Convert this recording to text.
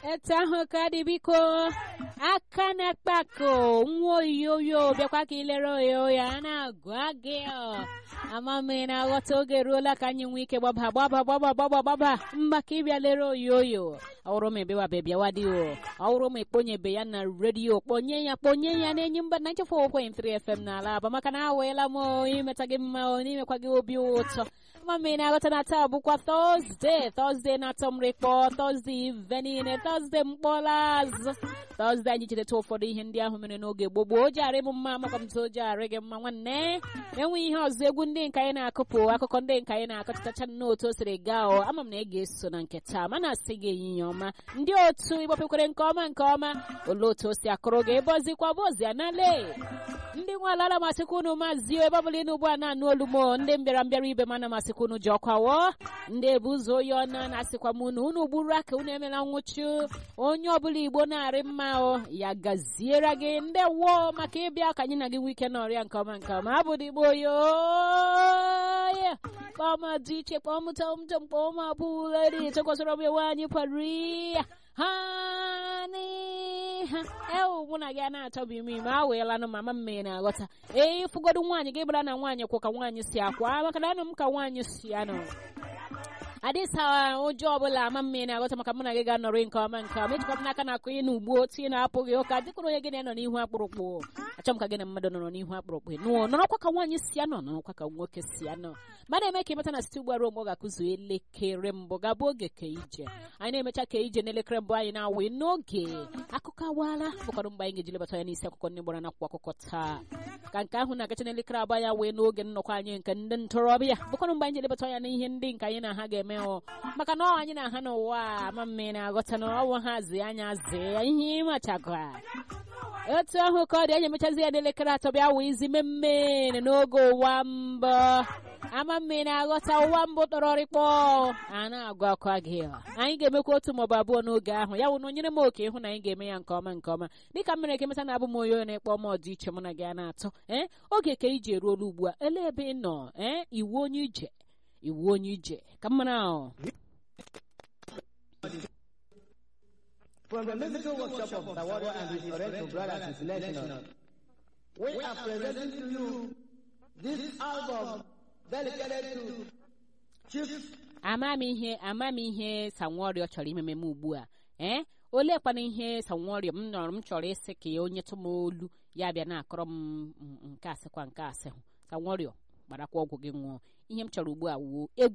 etu ahụ ka dị biko aka na-akpako nwa oyoyo bịakwa ka ilere oyoyo a na-agwa gị ọ. ama m ị na-aghọta oge ruola ka anyị nwee ike gbaba gbaba gbaba gbaba gbaba mba ka ịbịa lere oyoyo ọwụrụ m ebewabe bịawa dị o ọwụrụ m ekponyebe ya na redio kponye ya kponye ya na-enyi mba 94.3 FM n'ala aba maka na aweela m o, imeta gị mma o, n'imekwa gị obi ụtọ ama m ị na-aghọta na taa bụkwa tọzde tọzde na-atọ m rịkpọ tọzde ive niile tọzde mkpọla azụ tọzde anyị chedeta ụfọdụ ihe ndị ahụ mere n'oge gboo gboo o ji arị m mma makwa m tụ o ji arị gị mma nwanne enweghị ihe ọzọ egwu ndị nke anyị na-akụpụ akụkọ ndị nke anyị na-akọchatacha n'otu o siri gaa o ama m na ị ga-eso na nke taa mana asị gị ehihie ọma ndị otu ịgbapụkwere nke ọma nke ọma olee otu o si akụrụ gị ebe ọzikwa bụ ozi anale ndị nwe ala masịkwa unu maazị ebe ọbụla ịnụ ugbu a na-anụ olu m o, ndị mbịara mbịara ibe m ana masịkwa unu ji ọkwa wọ ndị ebu ụzọ oyi ọna na-asịkwa m unu unu gburu aka unu emela nwụchu onye ọbụla igbo na-arị mma o ya gaziere gị ndị woo maka ịbịa ka anyị na gị nwee ike n'ọrịa nke ọma nke ọma abụ digbo yo kpọm dị iche kpọm tom tom kpọm abụleri chekwasịrọ m ewe anyị pari ha n'iha ewu mụ na gị a na-achọbụ ime ime aweelanụ mama mme na-aghọta ee ịfụgodu nwaanyị gị gbara na nwaanyị kwụ ka nwaanyị si akwa maka na anụ m ka nwaanyị si anụ adịsa ụjọ ọbụla ama mme na-aghọta maka mụ na gị ga-anọrị nke ọma nke ọma ejikwa m n'aka na akụ ị na ugbo otu ị na-apụghị ụka dịkwara onye gị na-anọ n'ihu akpụrụkpụ achọ m ka gị na mmadụ nọrọ n'ihu akpụrụkpụ nụọ nọrọkwa ka nwaanyị si anọ nọrọkwa ka nwoke si anọ ma na-eme ka ịmata na site ugbu a ruo mgbe ọ ga-akụzu elekere mbụ gabụ oge ka ije anyị na-emecha ka ije n'elekere mbụ anyị na-awe n'oge akụkọ awaala bụkwanụ mgbe anyị ga-eji lebata ya n'isi akụkọ ndị gbara n'akwụkwọ akụkọ taa ka nke ahụ na-agacha n'elekere abụọ ya wee n'oge nnọkọ anyị nke ndị ntorobịa bụkwanụ mgbe anyị ji lebata ya n'ihe ndị nke anyị na ha ga-eme ọ maka na ọ anyị na ha n'ụwa a ma mme na-aghọta na ọnwụ ha zi anya zee ya ihe ịmachakwa otu ahụ ka ọ dị anyị emechazi ya n'elekere atọ bịa wee izi mmemme n'oge ụwa mbụ ama mme na-aghọta ụwa mbụ tọrọrịkpọ a na-agwakwa gị anyị ga-emekwa otu maọbụ abụọ n'oge ahụ ya wụ na onyere m oke ịhụ na anyị ga-eme ya nke ọma nke ọma dịka m mere ka emeta na abụ m onye onye na-ekpọ m ọdị iche mụ na gị a na-atọ ee oge ka iji eruola ugbu a ele ebe ị nọ ee iwu onye ije iwu onye ije ka m mara ahụ From the musical workshop of the warrior and his Oriental brothers international, we are presenting to you this album dedicated to Chief amamihe amamihe sanworio chọrọ imeme m ugbu a ee oleekwana ihe sanworio m nọrọ m chọrọ ịsị ka ya onye tụ m olu ya bịa na-akọrọ m nke asịkwa nke asị hụ sanworio gbarakwa ọgwụ gị ṅụọ ihe m chọrọ ugbu a wuo egwu